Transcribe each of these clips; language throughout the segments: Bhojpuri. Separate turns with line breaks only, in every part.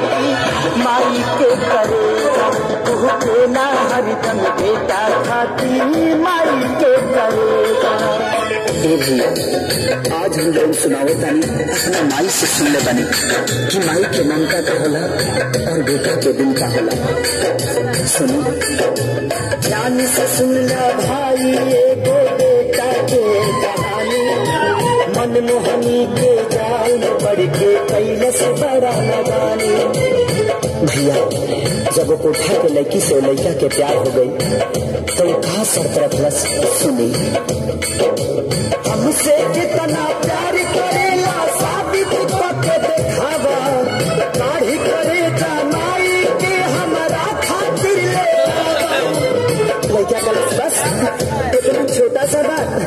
खाती माई के करेगा तू के ना हरदम बेटा खाती माई के करेगा
ए भैया आज हम लोग सुनावे तानी अपना माई से सुन ले बनी कि माई के ममता का होला और बेटा के दिल का होला सुनो
जान से सुन ला भाई एगो बेटा के कहानी मनमोहनी के जाल में पड़ के कैलस बड़ा लगानी
भैया जब वो कोठा के लड़की से लड़का के प्यार हो गई तो वो कहा सर तरफ सुनी
हमसे कितना प्यार करेला साबित करके दिखावा काढ़ी करे जमाई के हमारा खातिर ले आवा।
लड़का का बस इतना छोटा सा बात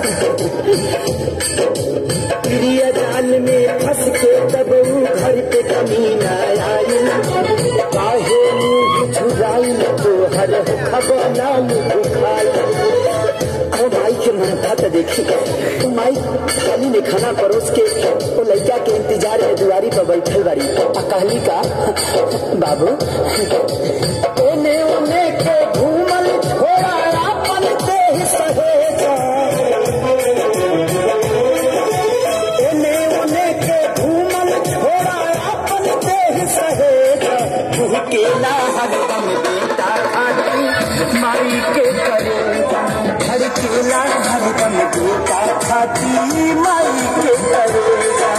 प्रिय जाल में फंस के तब ऊ घर पे कमीना आई काहे मुंह झुराई तो हर खबर नाम बुखाई
अब माई के ममता तो देखी तो माई थाली में खाना परोस के वो लड़का के इंतजार में दुआरी पर बैठल बारी आ कहली का बाबू
ओने ओने के घूमल छोड़ा अपन देह सहेजा ओने ओने के घूमल छोड़ा अपन देह सहेजा के ना हरदम बेटा खाती माई के करेगा घर के ना हरदम बेटा खाती माई के करेगा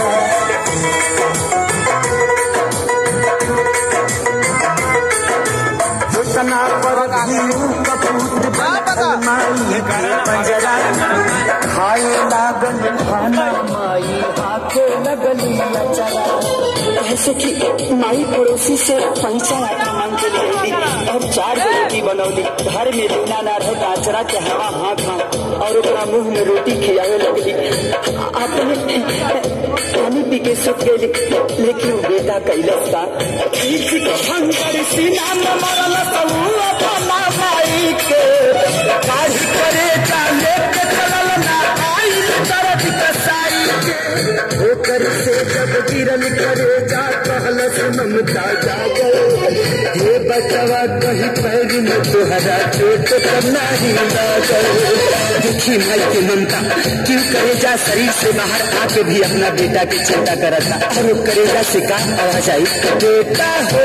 जितना पर घीरू कपूत माई के पंजरा खाए लागल खाना माई हाथे लगली अचरा
ऐसे कि माई पड़ोसी से पैसा आटा मांग के ले आई और चार गो रोटी बनौली घर में बिना ना रहे आचरा के हवा हाथ हाथ और ओकरा मुंह में रोटी खियावे लगली अपने पानी पी के सुख गई लेकिन वो बेटा कैलस का
शंकर सीना में मरल तू अपना माई के काढ़ी करे चाले के चलल ना आई दर्द कसाई के ओकर से जब गिरल करे जा कहलस ममता जागल हे बचवा कहीं पैर में तोहरा चोट करना ही लागल
दुखी माई के ममता क्यों करेजा शरीर से बाहर आके भी अपना बेटा की चिंता करता और वो करेजा से का आवाज आई
बेटा हो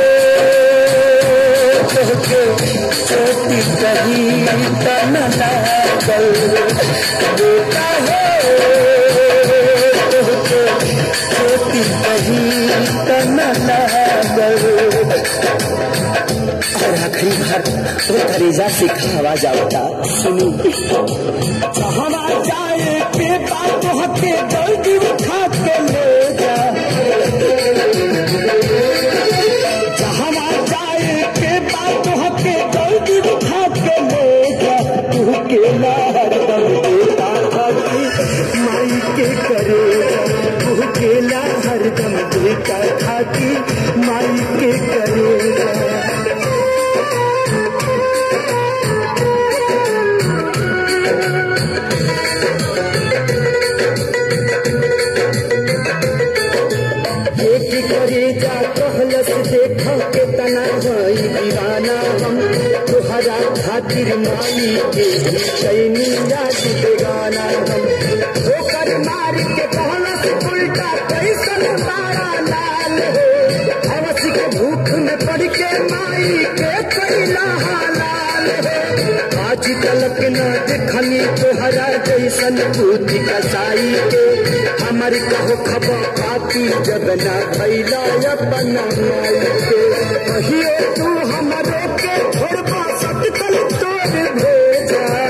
तोहके छोटी कहीं तन लागल बेटा हो तोहके छोटी कहीं तन लागल
और आखिरी बार वो करेजा से का आवाज आवता सुनी
हवा जाए के बात हके जल्दी उठा के ले जा हवा जाए के बात हके जल्दी उठा के ले जा तू के हरदम बेटा खाती माई के करेगा तू के हरदम बेटा खाती माई के करेगा एक करे जा कहलस देखो के तना भई दीवाना हम तुहरा खातिर माई के कैनी याद बेगाना हम ठोकर मार के कहलस उल्टा कैसन तारा लाल हो हवस के भूख में पड़ के माई के कैला हालाल हो आज तलक न देखनी तोहरा जैसन बुद्धि कसाई के हमर कहो खबा पाती जब न भैला अपन माई के कहियो तू हमरो के छोड़बा सटकल तोड़ भेजा